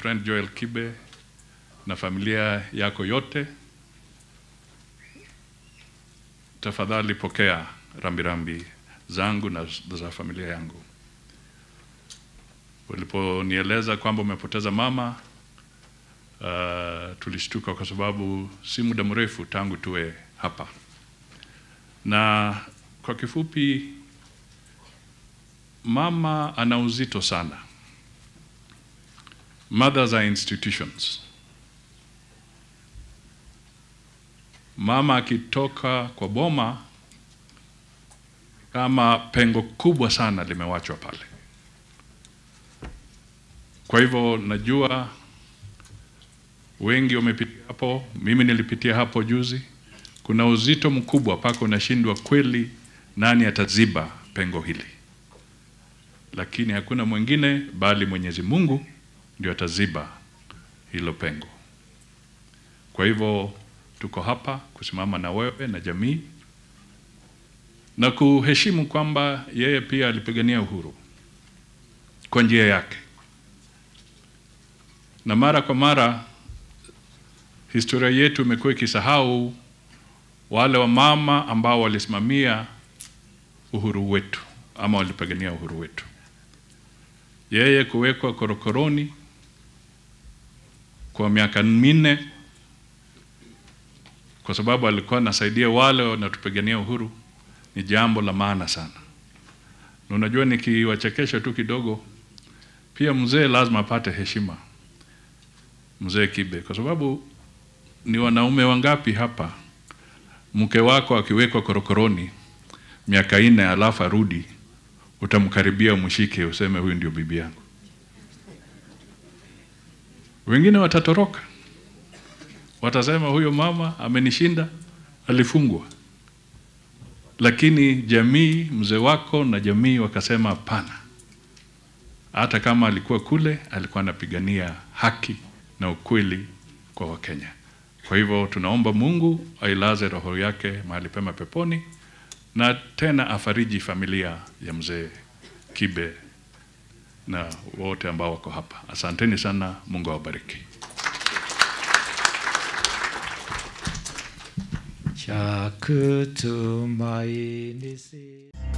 friend Joel Kibe na familia yako yote, tafadhali pokea rambirambi zangu na za familia yangu. Uliponieleza kwamba umepoteza mama, uh, tulishtuka kwa sababu si muda mrefu tangu tuwe hapa, na kwa kifupi, mama ana uzito sana. Mothers are institutions. Mama akitoka kwa boma, kama pengo kubwa sana limewachwa pale. Kwa hivyo najua wengi wamepitia hapo, mimi nilipitia hapo juzi. Kuna uzito mkubwa mpaka unashindwa kweli, nani ataziba pengo hili? Lakini hakuna mwingine bali Mwenyezi Mungu ndio ataziba hilo pengo. Kwa hivyo tuko hapa kusimama na wewe na jamii na kuheshimu kwamba yeye pia alipigania uhuru kwa njia yake, na mara kwa mara historia yetu imekuwa ikisahau wale wamama ambao walisimamia uhuru wetu ama walipigania uhuru wetu. Yeye kuwekwa korokoroni kwa miaka minne kwa sababu alikuwa anasaidia wale wanatupigania uhuru ni jambo la maana sana. Na unajua, nikiwachekesha tu kidogo, pia mzee lazima apate heshima, mzee Kibe, kwa sababu ni wanaume wangapi hapa, mke wako akiwekwa korokoroni miaka nne alafu arudi, utamkaribia umshike, useme huyu ndio bibi yangu? Wengine watatoroka, watasema huyo mama amenishinda, alifungwa. Lakini jamii, mzee wako na jamii wakasema hapana, hata kama alikuwa kule, alikuwa anapigania haki na ukweli kwa Wakenya. Kwa hivyo tunaomba Mungu ailaze roho yake mahali pema peponi, na tena afariji familia ya mzee Kibe na wote ambao wako hapa. Asanteni sana, Mungu awabariki. cha kutumaini si